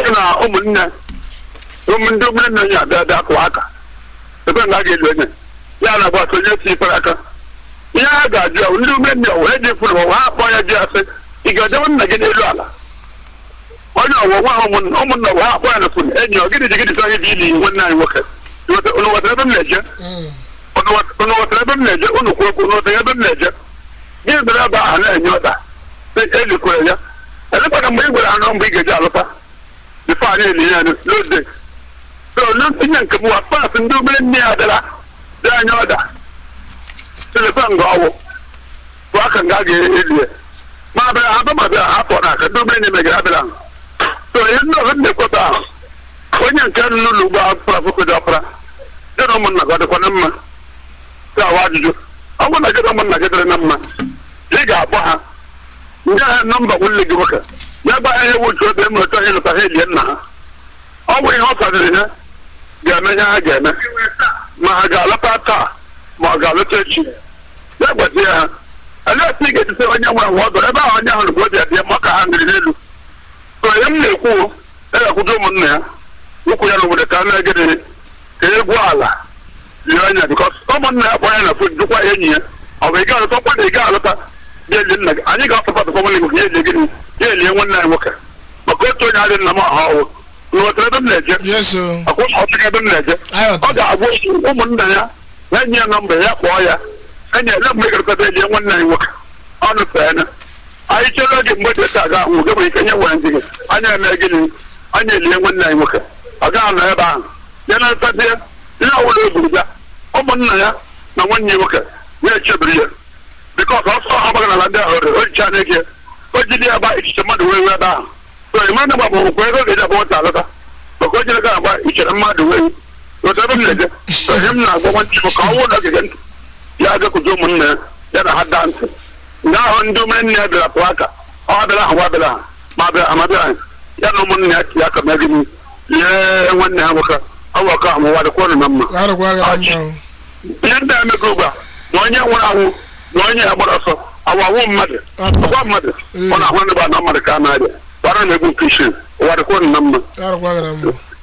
sị na ụmụnne ụmụ ndị ụmụnne ya abịa abịa kụwa aka ebe nga a ga-elu onye ya na agbata onye tikwara aka ihe ha ga-ajụ ahụ ndị ụmụnne ọwụ eji fụrụ ụwa ha akpọ ya ji asị ị ga-edewe nna gị n'elu ala onye ọwụ nwa ha ụmụnna ụmụnna ọwụ ha akpọ ya na fụrụ enyi ọ gịnị ji gịnị sọ gị ili nwanne anyị nwoke unu ghọtara ebe m na-eje unu ghọtara ebe m na-eje unu kwuo okwu unu ghọtara ebe m na-eje gịnị mere ebe ahụ na-enye ụda elikwere ya elekwana mgbe ị gwere anọ mgbe ị ga-eji alụta bifo anyị eli ya n'ode so ntinye nke m wa paasị ndị obere nne ya dara dị anya ọda silekwa nga ọwụ bụ aka nga a ga-eli ya ma abịa aba ma bịa hapụ na aka ndị obere nne megara abịara ahụ so ihe ndị ọzọ na-ekweta ahụ onye nke n'ụlọ ugbo apụra fokodo ọpụra dị na ụmụnna gị ọ dịkwa na mma ga-awa ajụjụ ọ bụrụ na gị na ụmụnna gị dịrị na mma ị ga-akpọ ha nye ha nọmba nwanne gị nwoke ya gba ihe wuchu obe m otu onye lụta ha elie nna ha ọ bụ ihe ọ fọdụrụ ha ga-eme ihe ha ga-eme ma ha ga-alọta taa ma ọ ga-alọta echi ya gwazie ha elee otu ị ga-etite onye nwere nwa ọdọ ebe ahụ onye ahụ rugbo bịa bịa maka ha nrị n'elu so ihe m na-ekwu egakwudo ụmụnna ya ụkwụ ya n'obodo ka a na-egede ka egwu ala lie anya bikọs ụmụnna ya kpọ ya na fon jụkwa enyi ya ọ bụ ị ga-alụta ọkwa na ị ga-alụta ya eli nna gị anyị ga-asọpọtụkwa nwanne gị ya elie gịnị ya elie nwanne anyị nwoke maka otu onye adị nna m ahụ ọwụ nghọtara ebe m na-eje yes o ọkwa ọtụghị ebe m na-eje ọ ga-agwa ụmụnna ya na enyi ya nọmba ya kpọọ ya enyi ele mgbe ị ga-ekọta elie nwanne anyị nwoke ọ nụfe anya anyị chere oge mgbe dị taa ga-ahụ gị nwere ike nye nwere ndị gị anya eme gịnị anya elie nwanne anyị nwoke ọ gaghị anọ ebe ahụ ya na ntazie ihe ọbụla o buru ya ụmụnna ya na nwanne ya nwoke na-echebiri ya bikọs ọsọ ọgbaghara ndị ahụ o jicha anya gị o jide ya gba ichiche mmadụ wee wee ebe ahụ so ị mmadụ gba bụ ego ga-eji abụ nwata alọta maka o jere ga agba ichere mmadụ wee otu ebe m na-eje so ihe m na-agba nwantị m ka ọ nwụ na ogige ntị ya agakwuzi ụmụnne ya ya na ha daa ntị ndị ahụ ndị ụmụnne ya bịara pụọ aka ọ bịara ahụ gwa bịara ha ma bịara ha ma bịara ha ya na ụmụnne ya tinye aka mee gịnị lie nwanne ha nwoke ọ bụ ọka ahụ wadịkwa ọnụ na mma arụkwa gị na mma o ihe ndị a emego ugbu a na onye nwụrụ anwụ na onye ya gbara ọsọ awawụ mmadụ ọgwa mmadụ ọ na-ahụ ndị bụ anọ mmadụ ka a na-arịa gbara na egwu nke isi ụwa dịkwa ọnụ na mma arụkwa gị na mma